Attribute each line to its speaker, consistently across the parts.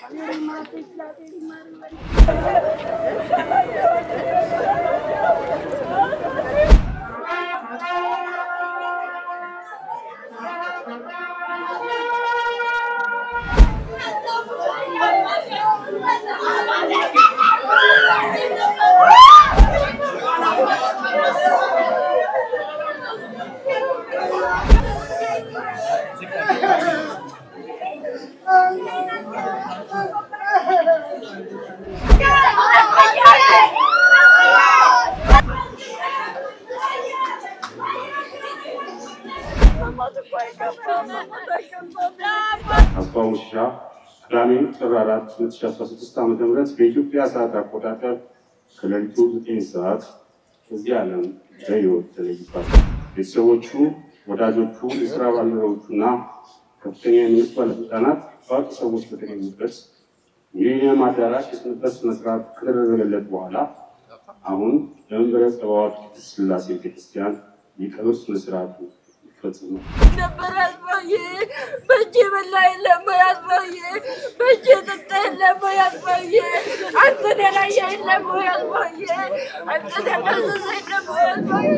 Speaker 1: አስፋው ሙሽሻ ቅዳሜ ጥር 4 2016 ዓ.ም በኢትዮጵያ ሰዓት አቆጣጠር ከሌሊቱ 9 ሰዓት ከዚህ ዓለም በሕይወት ተለይቷል። ቤተሰቦቹ፣ ወዳጆቹ፣ የስራ ባልደረቦቹና ከፍተኛ የመንግስት ባለስልጣናት ታዋቂ ሰዎች በተገኙበት ሚሊኒየም አዳራሽ የስንበት ስነስርዓት ከተደረገለት በኋላ አሁን በመንበረ ጸባዖት ቅድስት ሥላሴ ቤተክርስቲያን የቀብር ስነስርዓቱ ይፈጽማል።
Speaker 2: ነበር አስፋዬ በእጄ በላ የለም ወይ አስፋዬ በእጄ ጠጣ የለም ወይ አስፋዬ አንተን ያላየ የለም ወይ አስፋዬ አንተን ያላዘዘ የለም ወይ አስፋዬ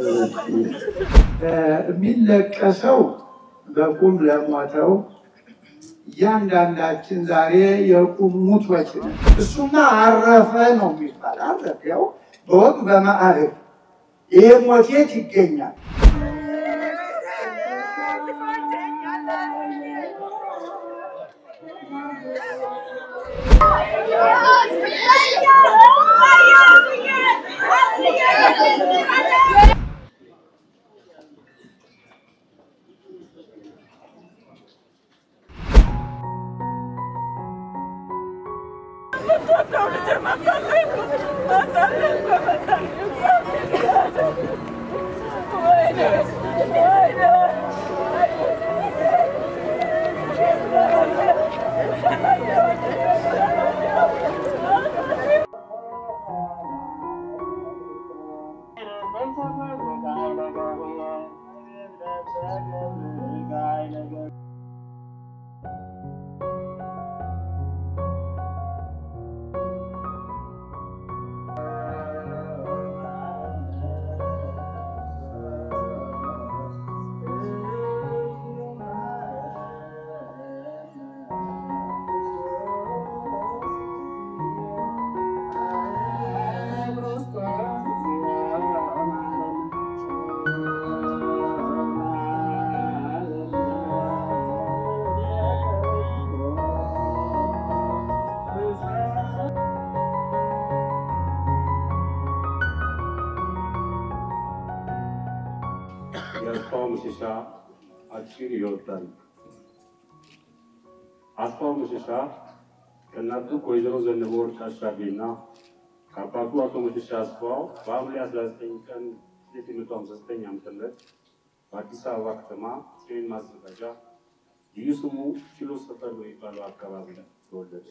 Speaker 3: የሚለቀሰው በቁም ለሞተው እያንዳንዳችን ዛሬ የቁም ሙቶች ነን። እሱማ አረፈ ነው የሚባል አረፈ። ያው በወግ በማዕረግ ይሄ ሞቴት ይገኛል።
Speaker 1: የአስፋው መሸሻ አጭር ሕይወት ታሪክ። አስፋው መሸሻ ከእናቱ ከወይዘሮ ዘነበ ወርቅ አሻቤና ከአባቱ አቶ መሸሻ አስፋው በሐምሌ 19 ቀን 1959 ዓ.ም በአዲስ አበባ ከተማ ሰሜን ማዘጋጃ ልዩ ስሙ ኪሎ ሰፈር በሚባለው አካባቢ ላይ ተወለደ።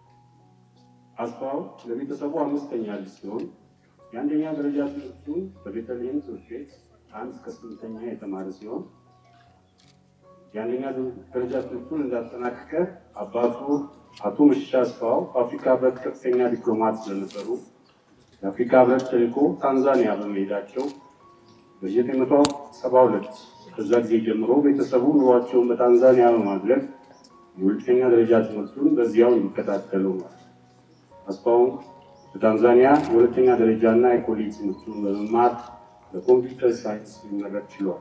Speaker 1: አስፋው ለቤተሰቡ አምስተኛ ልጅ ሲሆን የአንደኛ ደረጃ ትምህርቱን በቤተልሔም ትምህርት ቤት አንድ እስከ ስምንተኛ የተማረ ሲሆን የአንደኛ ደረጃ ትምህርቱን እንዳጠናቀቀ አባቱ አቶ መሸሻ አስፋው በአፍሪካ ህብረት ከፍተኛ ዲፕሎማት ስለነበሩ የአፍሪካ ህብረት ተልዕኮ ታንዛኒያ በመሄዳቸው በ1972 ከዛ ጊዜ ጀምሮ ቤተሰቡ ኑሯቸውን በታንዛኒያ በማድረግ የሁለተኛ ደረጃ ትምህርቱን በዚያው የሚከታተሉ ነው። አስፋው በታንዛኒያ የሁለተኛ ደረጃ እና የኮሌጅ ትምህርቱን በመማር በኮምፒውተር ሳይንስ ሊመረቅ ችሏል።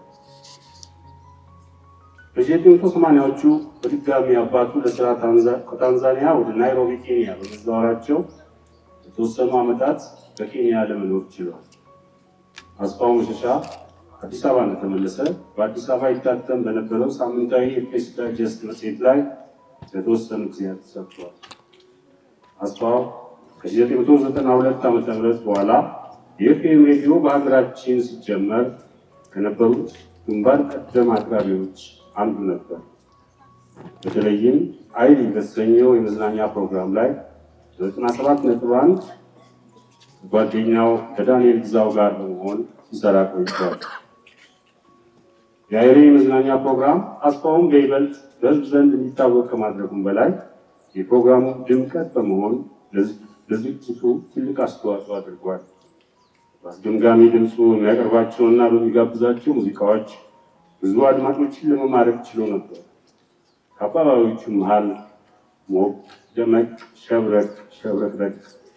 Speaker 1: በ1980ዎቹ በድጋሚ አባቱ ለስራ ከታንዛኒያ ወደ ናይሮቢ ኬንያ በመዛወራቸው የተወሰኑ ዓመታት በኬንያ ለመኖር ችሏል። አስፋው መሸሻ አዲስ አበባ እንደተመለሰ በአዲስ አበባ ይታተም በነበረው ሳምንታዊ የፕሬስ ዳይጀስት መጽሔት ላይ ለተወሰኑ ጊዜያት ተሰርቷል። አስፋው ከ1992 ዓ ም በኋላ የኤፍኤም ሬዲዮ በሀገራችን ሲጀመር ከነበሩት ግንባር ቀደም አቅራቢዎች አንዱ ነበር። በተለይም አይል በተሰኘው የመዝናኛ ፕሮግራም ላይ በ97 ነጥብ አንድ ጓደኛው ከዳንኤል ግዛው ጋር በመሆን ሲሰራ ቆይቷል። የአይሬ የመዝናኛ ፕሮግራም አስፋውን በይበልጥ በሕዝብ ዘንድ እንዲታወቅ ከማድረጉም በላይ የፕሮግራሙ ድምቀት በመሆን ለዝግጅቱ ትልቅ አስተዋጽኦ አድርጓል። በአስገምጋሚ ድምፁ የሚያቀርባቸውና በሚጋብዛቸው ሙዚቃዎች ብዙ አድማጮችን ለመማረክ ችሎ ነበር። ከአባባዮቹ መሃል ሞቅ ደመቅ፣ ሸብረቅ ሸብረቅረቅ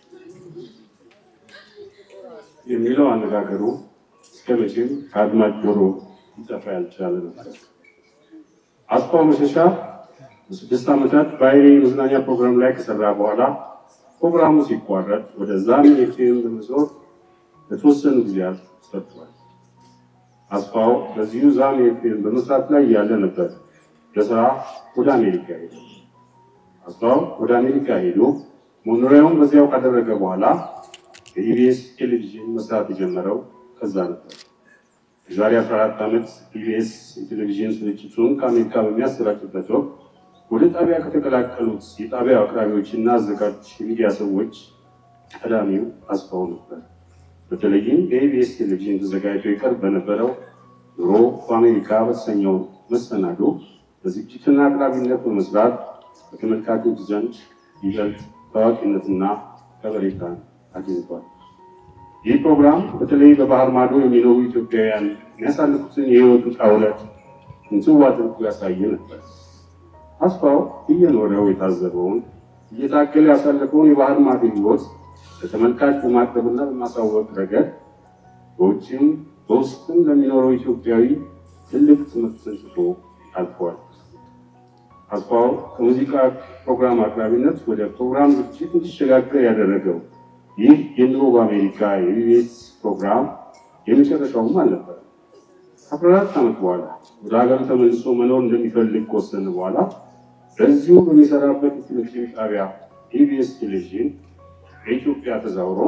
Speaker 1: የሚለው አነጋገሩ እስከ መቼም ከአድማጭ ጆሮ ሊጠፋ ያልቻለ ነበር። አስፋው መሸሻ በስድስት ዓመታት በአይሬ መዝናኛ ፕሮግራም ላይ ከሰራ በኋላ ፕሮግራሙ ሲቋረጥ ወደ ዛሚ ኤፍኤም በመዞር ለተወሰኑ ጊዜያት ሰርቷል። አስፋው በዚሁ ዛሚ ኤፍኤም በመስራት ላይ ያለ ነበር ለስራ ወደ አሜሪካ ሄደ። አስፋው ወደ አሜሪካ ሄዶ መኖሪያውን በዚያው ካደረገ በኋላ በኢቢኤስ ቴሌቪዥን መስራት የጀመረው ከዛ ነበር። የዛሬ 14 ዓመት ኢቢኤስ የቴሌቪዥን ስርጭቱን ከአሜሪካ በሚያሰራጭበት ወቅት ወደ ጣቢያ ከተቀላቀሉት የጣቢያው አቅራቢዎችና አዘጋጅ የሚዲያ ሰዎች ቀዳሚው አስፋው ነበር። በተለይም በኢቢኤስ ቴሌቪዥን ተዘጋጅቶ ይቀርብ በነበረው ኑሮ በአሜሪካ በተሰኘው መሰናዶ በዝግጅትና አቅራቢነት በመስራት በተመልካቾች ዘንድ ይበልጥ ታዋቂነትና ከበሬታን አግኝቷል። ይህ ፕሮግራም በተለይ በባህር ማዶ የሚኖሩ ኢትዮጵያውያን የሚያሳልፉትን የህይወት ውጣ ውረድ እንትው አድርጎ ያሳየ ነበር። አስፋው እየኖረው የታዘበውን እየታገለ ያሳለፈውን የባህር ማዶ ህይወት ለተመልካች በማቅረብና በማሳወቅ ረገድ በውጭም በውስጥም ለሚኖረው ኢትዮጵያዊ ትልቅ ትምህርትን ጽፎ አልፏል። አስፋው ከሙዚቃ ፕሮግራም አቅራቢነት ወደ ፕሮግራም ዝግጅት እንዲሸጋገር ያደረገው ይህ የኑሮ በአሜሪካ የኢቢኤስ ፕሮግራም የመጨረሻውም አልነበረም። ከአስራ አራት ዓመት በኋላ ወደ ሀገሩ ተመልሶ መኖር እንደሚፈልግ ከወሰነ በኋላ በዚሁ በሚሰራበት የቴሌቪዥን ጣቢያ ኢቢኤስ ቴሌቪዥን በኢትዮጵያ ተዛውሮ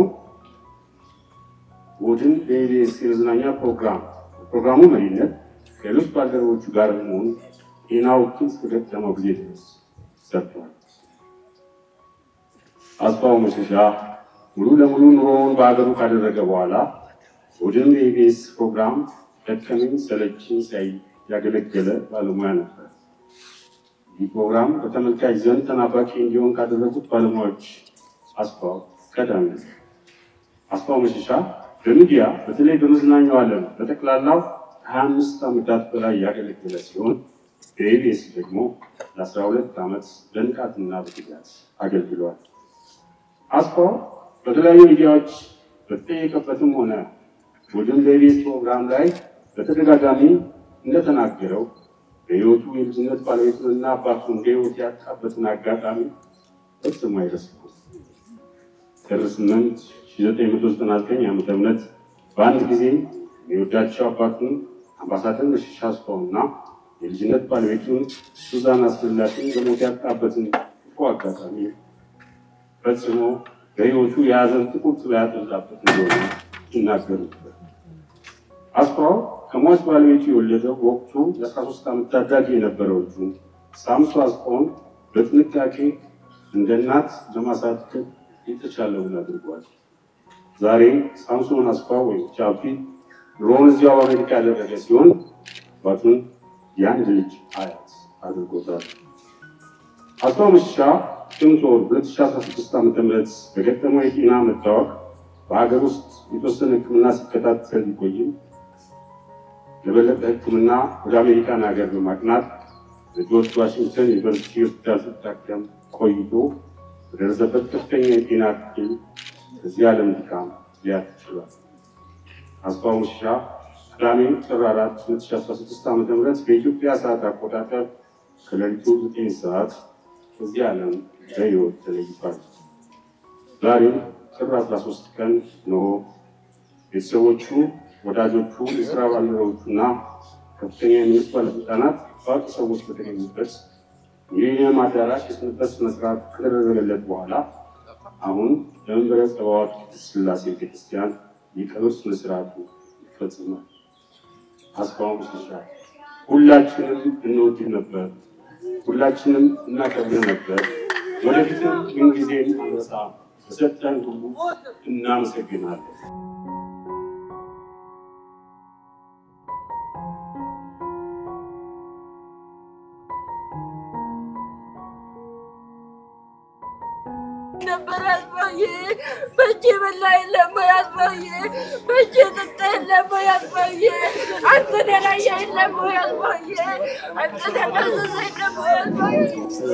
Speaker 1: እሑድን በኢቢኤስ የመዝናኛ ፕሮግራም ፕሮግራሙ መሪነት ከሌሎች ባልደረቦቹ ጋር በመሆን ጤናው እስከገጠመው ጊዜ ድረስ ሰርቷል። አስፋው መሸሻ ሙሉ ለሙሉ ኑሮውን በሀገሩ ካደረገ በኋላ እሑድን የኢቢኤስ ፕሮግራም ደከመኝ ሰለቸኝ ሳይ ያገለገለ ባለሙያ ነበር። ይህ ፕሮግራም በተመልካች ዘንድ ተናፋቂ እንዲሆን ካደረጉት ባለሙያዎች አስፋው ቀዳሚ ነው። አስፋው መሸሻ በሚዲያ በተለይ በመዝናኛው ዓለም በጠቅላላው ከሀያ አምስት ዓመታት በላይ ያገለገለ ሲሆን በኢቢኤስ ደግሞ ለአስራ ሁለት ዓመት በንቃትና በትጋት አገልግሏል። አስፋው በተለያዩ ሚዲያዎች በተጠየቀበትም ሆነ ቡድን በኢቢኤስ ፕሮግራም ላይ በተደጋጋሚ እንደተናገረው በሕይወቱ የልጅነት ባለቤቱንና አባቱን በሕይወት ያጣበትን አጋጣሚ ፈጽሞ አይረሳውም። ጥር 8 1999 ዓ ም በአንድ ጊዜ የሚወዳቸው አባቱን አምባሳደር መሸሻ አስፋውና የልጅነት ባለቤቱን ሱዛን አስፈላጊን በሞት ያጣበትን ክፉ አጋጣሚ ፈጽሞ በሕይወቱ የያዘን ጥቁር ጥላ ያጠላበት እንደሆነ ይናገሩ ነበር። አስፋው ከሟች ባለቤቱ የወለደው ወቅቱ የ13 ዓመት ታዳጊ የነበረው ልጁ ሳምሶ አስፋውን በጥንቃቄ እንደ እናት ለማሳደግ የተቻለውን አድርጓል። ዛሬ ሳምሶን አስፋው ወይም ቻፒ ኑሮውን እዚያው በአሜሪካ ያደረገ ሲሆን አባቱን የአንድ ልጅ አያት አድርጎታል። አስፋው መሸሻ ጥቅምት ወር 2016 ዓ ም በገጠመው የጤና መታወቅ በሀገር ውስጥ የተወሰነ ሕክምና ሲከታተል ቢቆይም ለበለጠ ሕክምና ወደ አሜሪካን ሀገር በማቅናት በጆርጅ ዋሽንግተን ዩኒቨርሲቲ ሆስፒታል ሲታከም ቆይቶ በደረሰበት ከፍተኛ የጤና እክል ከዚህ ዓለም ድካም ሊያልፍ ችሏል። አስፋው መሸሻ ቅዳሜ ጥር 4 2016 ዓ ም በኢትዮጵያ ሰዓት አቆጣጠር ከሌሊቱ 9 ሰዓት ከዚህ ዓለም በሕይወት ተለይቷል። ዛሬ ጥር 13 ቀን ነው ቤተሰቦቹ፣ ወዳጆቹ፣ የስራ ባልደረቦቹና ከፍተኛ የመንግስት ባለስልጣናት ታዋቂ ሰዎች በተገኙበት ሚሊኒየም አዳራሽ የስንበት ስነስርዓት ከተደረገለት በኋላ አሁን ለመንበረ ጸባዖት ቅድስት ሥላሴ ቤተክርስቲያን የቀብር ስነስርዓቱ ይፈጽማል። አስፋው መሸሻ ሁላችንም እንወድህ ነበር፣ ሁላችንም እናከብርህ ነበር። ወደፊትም ምንጊዜም አንረሳ። በሰጠን ሁሉ እናመሰግናለን።
Speaker 2: አስፋዬ በእጄ በላ የለም ወይ አስፋዬ በእጄ ጠጣ የለም ወይ አስፋዬ አንተን ያላየ የለም ወይ አስፋዬ አንተን ያላዘዘ የለም ወይ አስፋዬ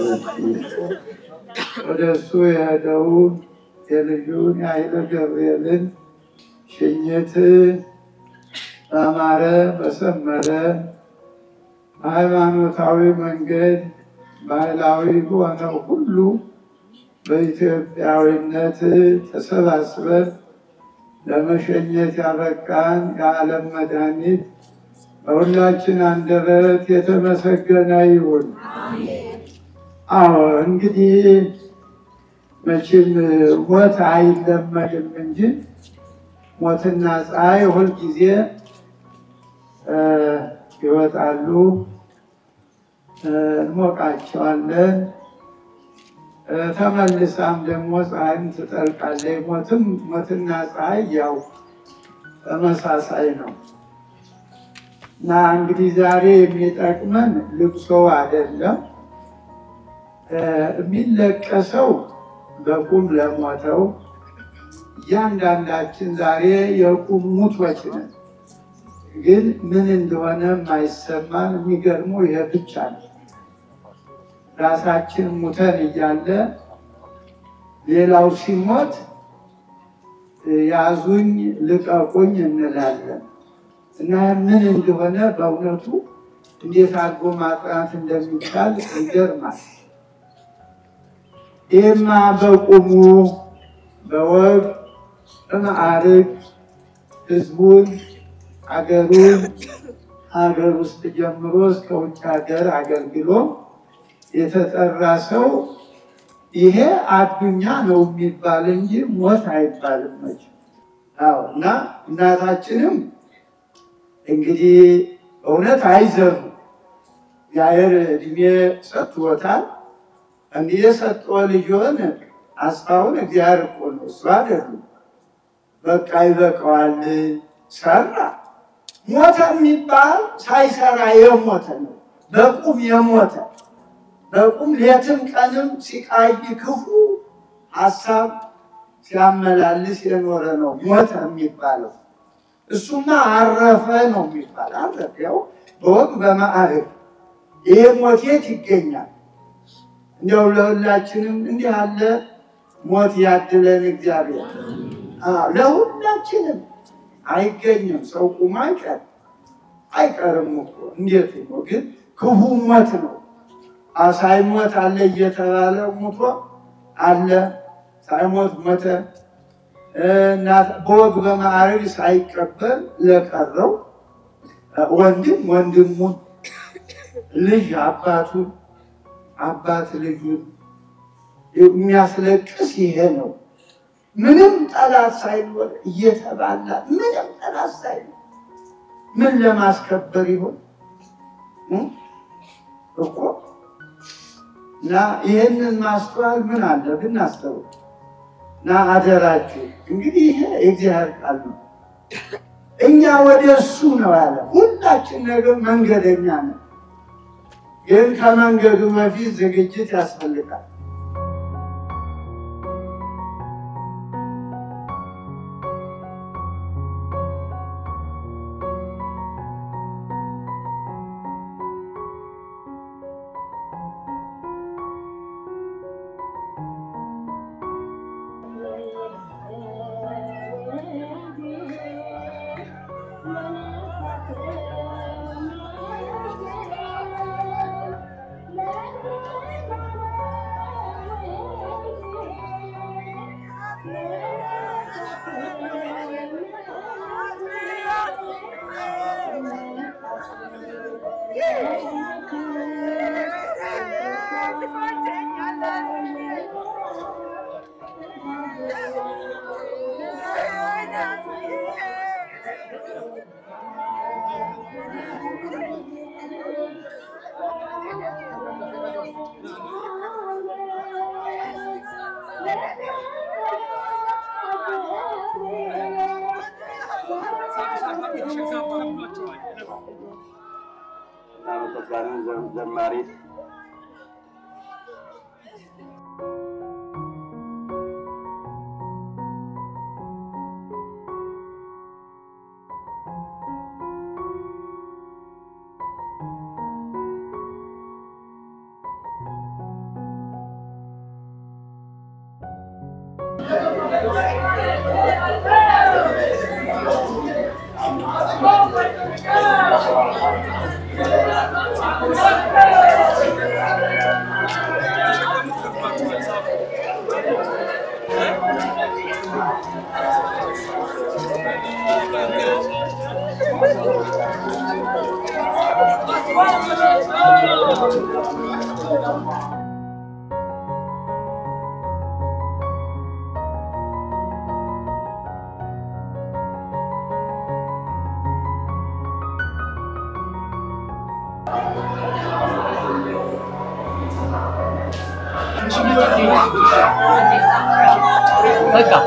Speaker 3: ወደ እሱ የሄደውን የልጁን የኃይለ ገብርኤልን ሽኝት በአማረ በሰመረ በሃይማኖታዊ መንገድ ባህላዊ በሆነው ሁሉ በኢትዮጵያዊነት ተሰባስበን ለመሸኘት ያበቃን የዓለም መድኃኒት በሁላችን አንደበት የተመሰገነ ይሁን። አዎ እንግዲህ መቼም ሞት አይለመድም እንጂ ሞትና ፀሐይ ሁልጊዜ እ ይወጣሉ፣ እ እንሞቃቸዋለን። እ ተመልሳም ደግሞ ፀሐይም ትጠልቃለች። ሞትም ሞትና ፀሐይ ያው ተመሳሳይ ነው እና እንግዲህ ዛሬ የሚጠቅመን ልቅሶ አይደለም። እ የሚለቀሰው በቁም ለሞተው እያንዳንዳችን ዛሬ የቁም ሙቶች ነን። ግን ምን እንደሆነ የማይሰማን የሚገርመው ይሄ ብቻ ነው። ራሳችን ሙተን እያለ ሌላው ሲሞት ያዙኝ ልቀቁኝ እንላለን እና ምን እንደሆነ በእውነቱ እንዴት አድርጎ ማጥናት እንደሚቻል ይገርማል። ይህማ በቁሙ በወግ በማዕርግ ህዝቡን አገሩን ሀገር ውስጥ ጀምሮ እስከ ውጭ ሀገር አገልግሎ የተጠራ ሰው ይሄ አዱኛ ነው የሚባል እንጂ ሞት አይባልም። መቼም አዎ። እና እናታችንም እንግዲህ እውነት አይዘሩ እግዚአብሔር እድሜ ሰጥቶታል። እንዲህ የሰጠው ልጅን አስፋውን እግዚአብሔር እኮ ነው እሱ አይደሉም። በቃ ይበቃዋል ሰራ። ሞተ የሚባል ሳይሰራ የሞተ ነው። በቁም የሞተ በቁም ሌትም ቀንም ሲቃይ ክፉ ሀሳብ ሲያመላልስ የኖረ ነው ሞተ የሚባለው። እሱማ አረፈ ነው የሚባል አረፈ። ያው በወግ በማዕረግ ይሄ ሞቴት ይገኛል። እንዲያው ለሁላችንም እንዲህ ያለ ሞት ያድለን እግዚአብሔር። አዎ፣ ለሁላችንም አይገኝም። ሰው ቁሞ አይቀር አይቀርም እኮ እንዴት ነው ግን ክፉ ሞት ነው። ሳይሞት አለ እየተባለ ሙቶ አለ ሳይሞት ሞተ። በወግ በማዕረግ ሳይቀበል ለቀረው ወንድም ወንድሙን፣ ልጅ አባቱን፣ አባት ልጁን የሚያስለቅስ ይሄ ነው። ምንም ጠላት ሳይኖር እየተባላ ምንም ጠላት ሳይኖር ምን ለማስከበር ይሆን እኮ እና ይህንን ማስተዋል ምን አለ ብናስተውል እና አደራችሁ እንግዲህ ይሄ የእግዚአብሔር ቃል ነው። እኛ ወደ እሱ ነው ያለ። ሁላችን ነገር መንገደኛ ነው፣ ግን ከመንገዱ በፊት ዝግጅት ያስፈልጋል።
Speaker 1: እናመሰግናለን ዘማሪት
Speaker 4: በቃ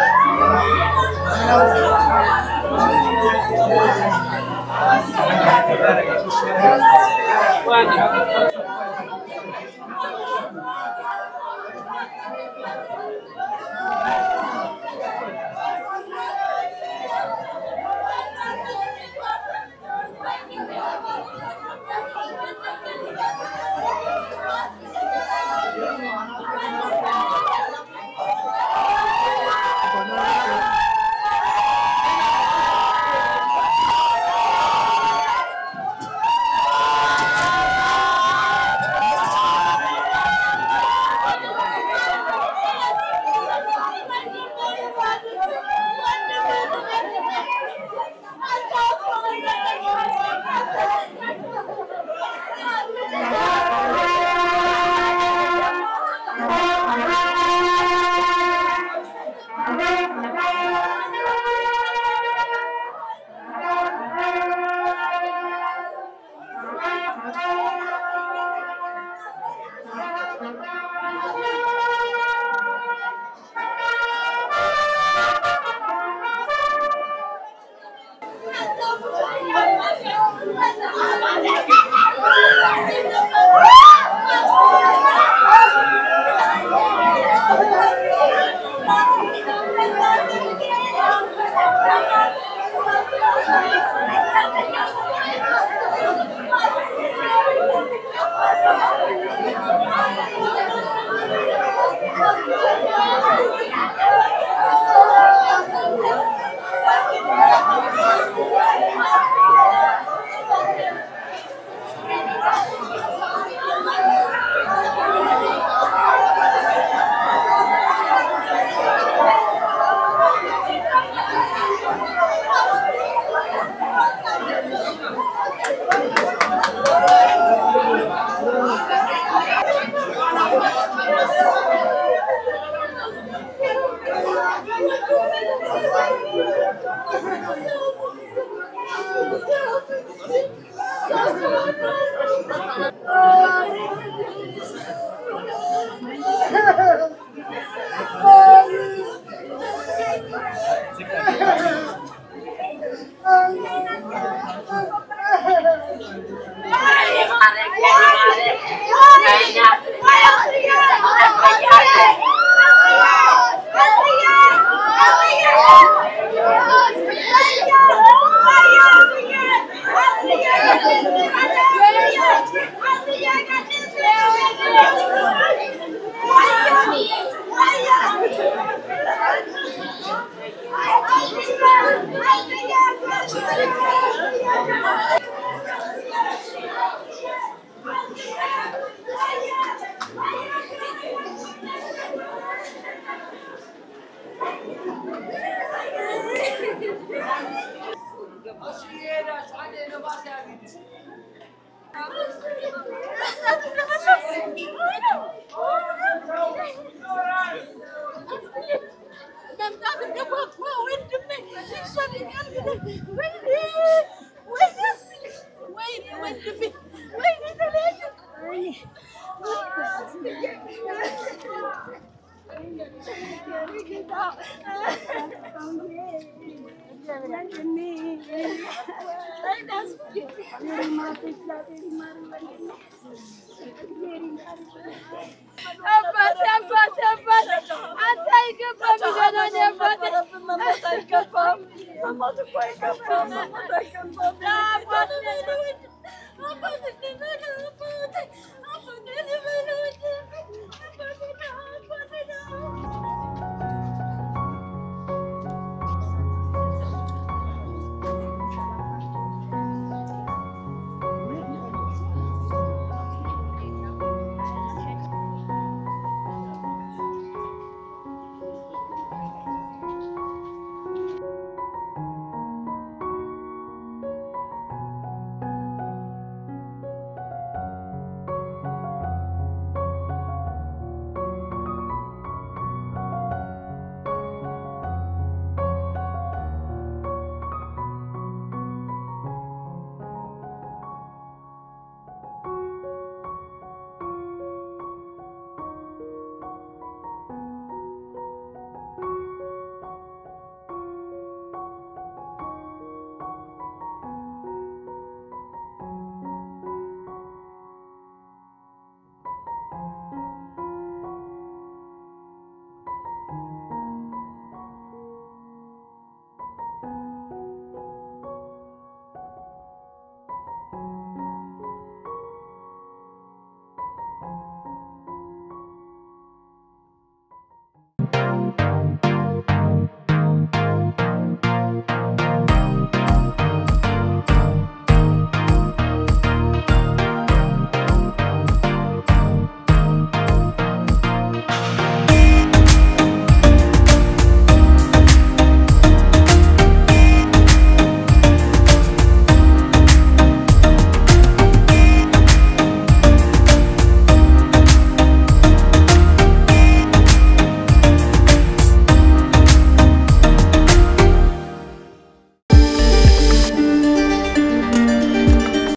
Speaker 2: አባቴ አባቴ አባቴ አንተ አይገባም ይለናል አባቴ መሞት አይገባም መሞት እኮ አይገባም መሞት አይገባም አባቴ አባቴ